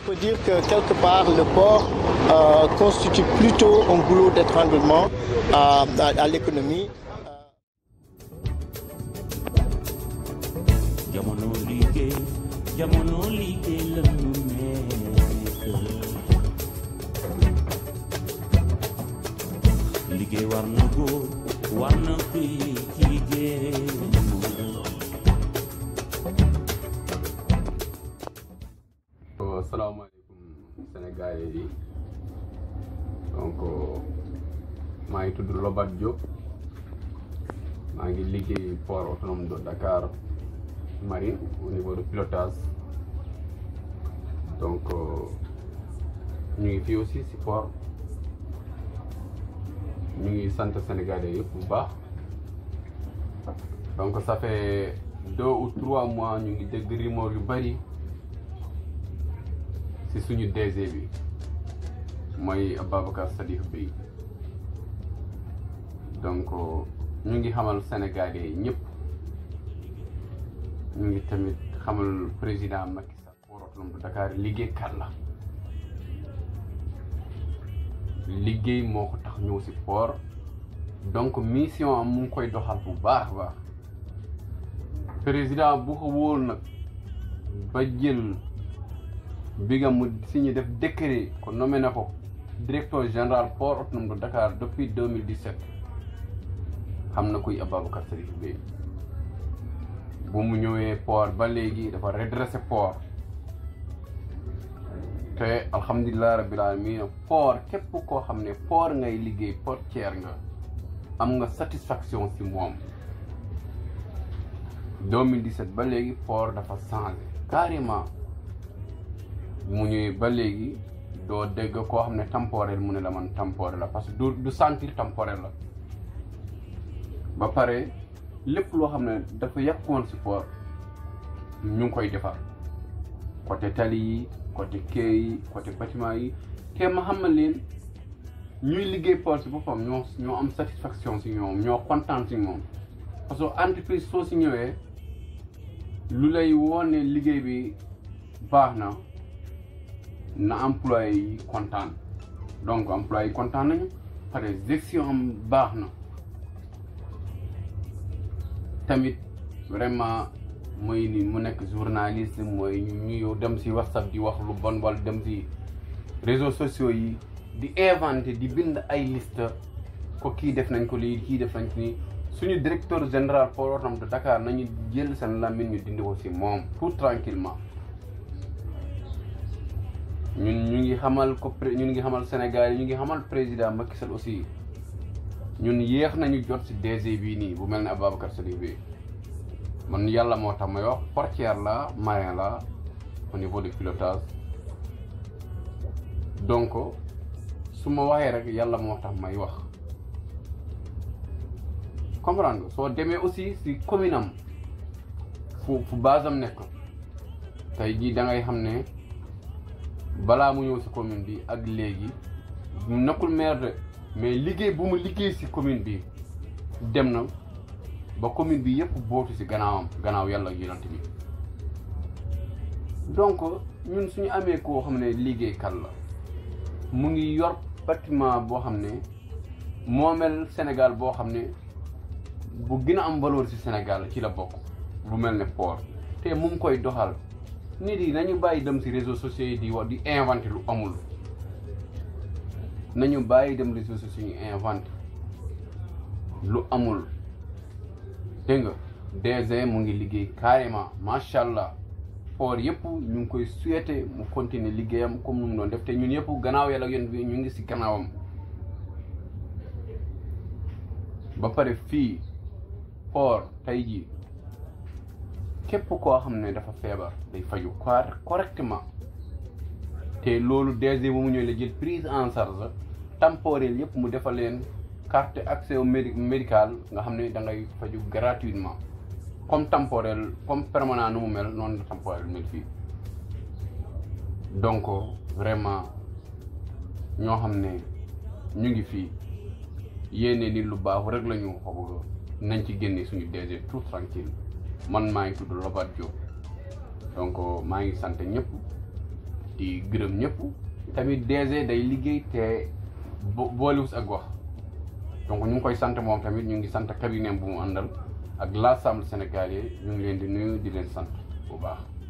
peut dire que quelque part le port euh, constitue plutôt un goulot d'étranglement à, à, à l'économie. jamono liggéey jamono liggéey la ñu nekk liggéey war na góor war na kuy jigéen asalaamaaleykum Sénégal yi donc maa ngi tudd Lobat Diop maa ngi liggéey port autonome de Dakar Marine au niveau de pilotage donc ñu ngi fii aussi si port ñu ngi sant Sénégalais yëpp bu baax donc ça fait deux ou trois mois ñu ngi dégg rumeur yu bari ci suñu DG bi mooy Ababacar Sadikh Bèye donc ñu ngi xamal Sénégalais yi ñëpp ñu ngi tamit xamal président Macky Sall port autonome de Dakar liggéeykat la liggéey moo ko tax ñëw ci port donc mission am mu ngi koy doxal bu baax a baax président bu ko wóol nag ba jël bi nga mu signé def décret ko nommé na ko directeur général port autonome de Dakar depuis 2017 xam na kuy Ababacar Sadikh Bèye bu mu ñëwee port ba léegi dafa redressé port te alhamdulilah rabbil alamin port képp koo xam ne port ngay liggéey portière nga am nga satisfaction ci moom 2017 ba léegi port dafa changé carrément mu ñëwee ba léegi doo dégg koo xam ne temporaire mu ne la man temporaire la parce que du du sentir temporaire la ba pare lépp loo xam ne dafa yàqoon si port ñu ngi koy defar côté tali yi côté quai yi côté bâtiment yi te ma xamal leen ñuy liggéey port si boppam ñoo ñoo am satisfaction si ñoom ñoo kontaan si moom parce que entreprise soo si ñëwee lu lay woon ne liggéey bi baax na na employé yi kontaan donc employé yi kontaan nañu pare gestion am baax na tamit vraiment mooy ni mu nekk journaliste mooy ñu dem ci whatsapp di wax lu bon wala dem ci réseaux sociaux yi di inventé di bind ay liste ko kii def nañ ko lii kii def nañ ko nii suñu directeur général port autonome de Dakar nañu jël seen lamine ñu dindi ko ci moom tout tranquillement ñun ñu ngi xamal ko ñun ngi xamal Sénégal ñu ngi xamal président Macky Sall aussi ñun yéex nañu jot ci DG bii nii bu mel ne Ababacar Sadikh Bèye man yàlla moo tax may wax portière la marin la au niveau du pilotage donc su ma waxee rek yàlla moo tax may wax comprendre soo demee aussi ci commune am fu fu base am nekk tey jii da ngay xam ne balaa mu ñëw ci commune bi ak léegi nekkul maire de mais liggéey bu mu liggéey ci commune bi dem na ba commune bi yëpp bootu ci gannaawam gannaaw yàlla ak yonent bi donc ñun suñu amee koo xam ne liggéeykat la mu ngi yor bâtiment boo xam ne moomel Sénégal boo xam ne bu gën a am valeur ci Sénégal ci la bokk lu mel ne port te mu ngi koy doxal nit yi nañu bàyyi dem ci réseaux sociaux yi di wax di inventé lu amul nañu bàyyi dem réseaux sociaux yi inventé lu amul dégg nga DG mu ngi liggéey carrément macha allah port yëpp ñu ngi koy souhaité mu continuer liggéeyam comme nu mu doon def te ñun yëpp gannaaw yàlla ak yéen bi ñu ngi ci gannaawam ba pare fii port tey jii képp koo xam ne dafa feebar day faju correctement te loolu DG bu mu ñëwee la jël prise en charge temporaire yëpp mu defal leen carte accès au médical nga xam ne da ngay faju gratuitement comme temporaire comme permanent nu mu mel noonu la temporaire mel fii donc vraiment ñoo xam ne ñu ngi fii yéene ni lu baax rek la ñu xaw nañ ci génne suñu DG tout tranquille man maa ngi tudd Lobat Diop donc maa ngi sant ñëpp di gërëm ñëpp tamit DG day liggéey te bo boolewus ak wax donc ñu ngi koy sant moom tamit ñu ngi sant cabinet bu mu àndal ak l'ensemble sénégalais ñu ngi leen di nuyu di leen sant bu baax